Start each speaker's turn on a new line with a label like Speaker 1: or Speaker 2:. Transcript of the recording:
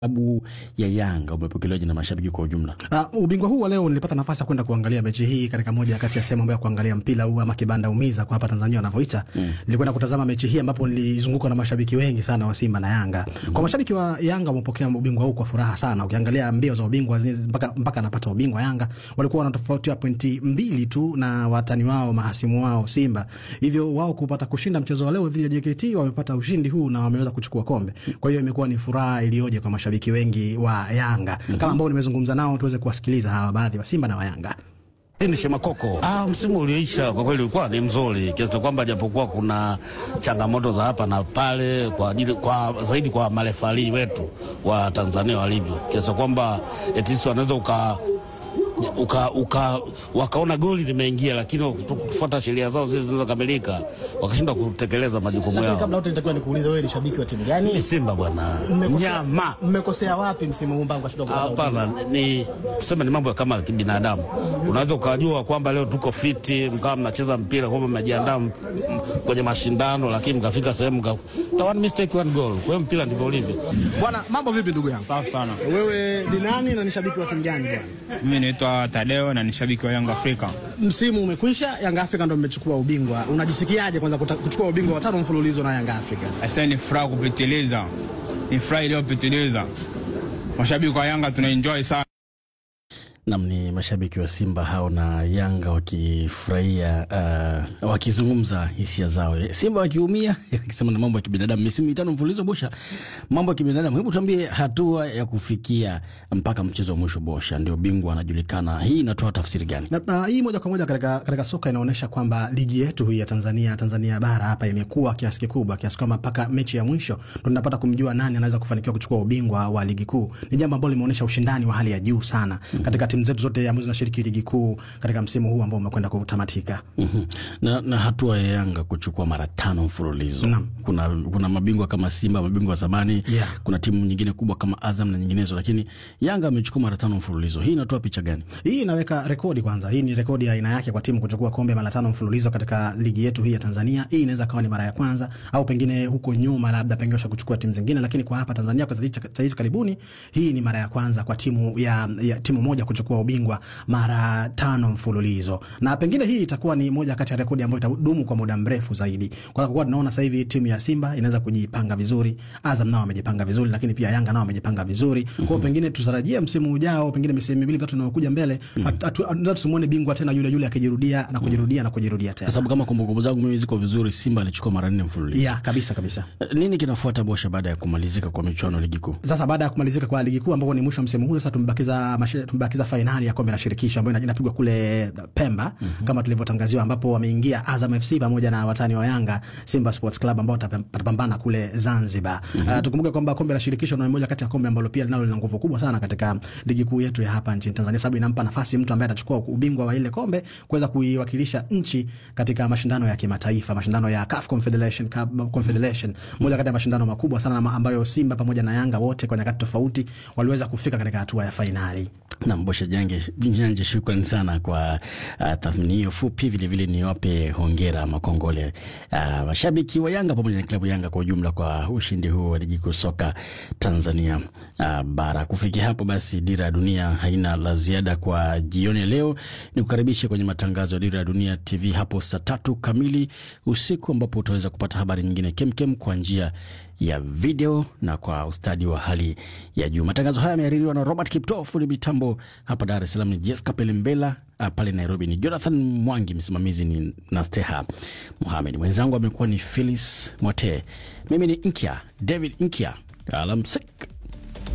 Speaker 1: klabu ya Yanga umepokelewaje na mashabiki kwa ujumla?
Speaker 2: Uh, ubingwa huu wa leo nilipata nafasi ya kwenda kuangalia mechi hii katika moja kati ya sehemu ambayo ya kuangalia mpira huu ama kibanda umiza kwa hapa Tanzania wanavyoita. Mm. Nilikwenda kutazama mechi hii ambapo nilizungukwa na mashabiki wengi sana wa Simba na Yanga. Mm. Kwa mashabiki wa Yanga wamepokea ubingwa huu kwa furaha sana. Ukiangalia mbio za ubingwa mpaka mpaka anapata ubingwa Yanga walikuwa wanatofautia pointi mbili tu na watani wao mahasimu wao Simba. Hivyo wao kupata kushinda mchezo wa leo dhidi ya JKT wamepata ushindi huu na wameweza kuchukua kombe. Kwa hiyo imekuwa ni furaha iliyoje kwa mashabiki wengi wa Yanga. Mm -hmm. Kama ambao nimezungumza nao tuweze kuwasikiliza hawa baadhi wa Simba na wa Yanga.
Speaker 3: Ni Shemakoko. Ah, msimu ulioisha kwa kweli ulikuwa ni mzuri kiasi kwamba japokuwa kuna changamoto za hapa na pale kwa ajili kwa zaidi kwa marefali wetu wa Tanzania walivyo kiasi kwamba etisi wanaweza uka uka, uka, wakaona goli limeingia, lakini kufuata sheria zao zile zinazokamilika wakashindwa kutekeleza majukumu yao.
Speaker 2: Kabla yote nitakuwa nikuulize wewe ni shabiki wa timu gani?
Speaker 3: Ni Simba bwana. Nyama.
Speaker 2: Mmekosea wapi msimu huu mpaka shida kupata?
Speaker 3: Hapana, ni tuseme ni mambo ya kama kibinadamu. Unaweza ukajua kwamba leo tuko fiti, mkawa mnacheza mpira kwamba mmejiandaa kwenye mashindano, lakini mkafika sehemu mka one mistake one goal. Kwa hiyo mpira ndivyo ulivyo.
Speaker 2: Bwana, mambo vipi ndugu yangu?
Speaker 4: Safi sana.
Speaker 2: Wewe ni nani na ni shabiki wa timu gani bwana?
Speaker 4: Mimi naitwa Tadeo na ni shabiki wa Yanga Afrika.
Speaker 2: Msimu umekwisha, Yanga Afrika ndio mmechukua ubingwa. Unajisikiaje kwanza kuchukua ubingwa wa tano mfululizo na Yanga Afrika?
Speaker 4: Sasa ni furaha kupitiliza, ni furaha iliyopitiliza. Mashabiki wa Yanga tunaenjoy sana.
Speaker 1: Nam ni mashabiki wa Simba hao na Yanga wakifurahia uh, wakizungumza hisia zao, Simba wakiumia wakisema na mambo ya kibinadamu. Misimu mitano mfululizo Bosha, mambo ya kibinadamu. Hebu tuambie hatua ya kufikia mpaka mchezo wa mwisho Bosha, ndio bingwa anajulikana. Hii inatoa tafsiri gani?
Speaker 2: Na, na, hii moja kwa moja katika, katika soka inaonyesha kwamba ligi yetu hii ya Tanzania Tanzania bara hapa imekuwa kiasi kikubwa kiasi kwamba mpaka mechi ya mwisho ndo tunapata kumjua nani anaweza kufanikiwa kuchukua ubingwa wa ligi kuu. Ni jambo ambalo limeonyesha ushindani wa hali ya juu sana katika timu zetu zote ambazo zinashiriki ligi kuu katika msimu huu ambao umekwenda kutamatika.
Speaker 1: mm -hmm. na, na hatua ya Yanga kuchukua mara tano mfululizo
Speaker 2: Naam.
Speaker 1: kuna, kuna mabingwa kama Simba, mabingwa wa zamani
Speaker 2: Yeah.
Speaker 1: kuna timu nyingine kubwa kama Azam na nyinginezo, lakini Yanga amechukua mara tano mfululizo. Hii inatoa picha gani?
Speaker 2: Hii inaweka rekodi kwanza. Hii ni rekodi ya aina yake kwa timu kuchukua kombe mara tano mfululizo katika ligi yetu hii ya Tanzania. Hii inaweza kawa ni mara ya kwanza au pengine huko nyuma labda pengine washa kuchukua timu zingine, lakini kwa hapa Tanzania kwa sasa hivi karibuni, hii ni mara ya kwanza kwa timu ya, ya timu moja kuchukua ubingwa mara tano mfululizo, na pengine hii itakuwa ni moja kati ya rekodi ambayo itadumu kwa muda mrefu zaidi, kwa kuwa tunaona sasa hivi timu ya Simba inaweza kujipanga vizuri, Azam nao wamejipanga vizuri, lakini pia Yanga nao wamejipanga vizuri. Kwa hiyo pengine tutarajie msimu ujao, pengine misimu miwili mitatu inayokuja mbele, hata tusimuone bingwa tena yule yule akijirudia na kujirudia na kujirudia
Speaker 1: Kwa
Speaker 2: tena.
Speaker 1: sababu kama kumbukumbu zangu mimi ziko vizuri, Simba alichukua mara nne mfululizo.
Speaker 2: Ya kabisa kabisa.
Speaker 1: Nini kinafuata Bosha baada ya kumalizika kwa michuano ya ligi kuu?
Speaker 2: Sasa baada ya kumalizika kwa ligi kuu ambapo ni mwisho wa msimu huu, sasa tumebakiza mashi- tumebakiza fainali ya kombe la shirikisho ambayo ina- inapigwa kule Pemba kama tulivyotangaziwa, ambapo wameingia Azam FC pamoja na watani wa Yanga Simba Sports Club ambao watapambana kule Zanzibar. Uh, tukumbuke kwamba kombe la shirikisho ni moja kati ya kombe ambalo pia linalo lina nguvu kubwa sana katika ligi kuu yetu ya hapa nchini Tanzania, sababu inampa nafasi mtu ambaye atachukua ubingwa wa ile kombe kuweza kuiwakilisha nchi katika mashindano ya kimataifa, mashindano ya CAF Confederation Cup, Confederation, moja kati ya mashindano makubwa sana na ambayo Simba pamoja na Yanga wote kwa nyakati tofauti waliweza kufika katika hatua ya fainali.
Speaker 1: Na Bosha Jange Janje, shukrani sana kwa uh, tathmini hiyo fupi. Vilevile niwape hongera makongole uh, mashabiki wa Yanga pamoja na klabu Yanga kwa ujumla kwa ushindi huu wa ligi kuu soka Tanzania uh, bara. Kufikia hapo basi, Dira ya Dunia haina la ziada kwa jioni ya leo. Ni kukaribishe kwenye matangazo ya Dira ya Dunia TV hapo saa tatu kamili usiku, ambapo utaweza kupata habari nyingine kemkem kwa njia ya video na kwa ustadi wa hali ya juu. Matangazo haya yamehaririwa na Robert Kipto, fundi mitambo hapa Dar es Salaam ni Jessica Pelembela, ah, pale Nairobi ni Jonathan Mwangi, msimamizi ni Nasteha Muhamed, mwenzangu amekuwa ni Phyllis Mote, mimi ni Nkya David Nkya. Alamsik.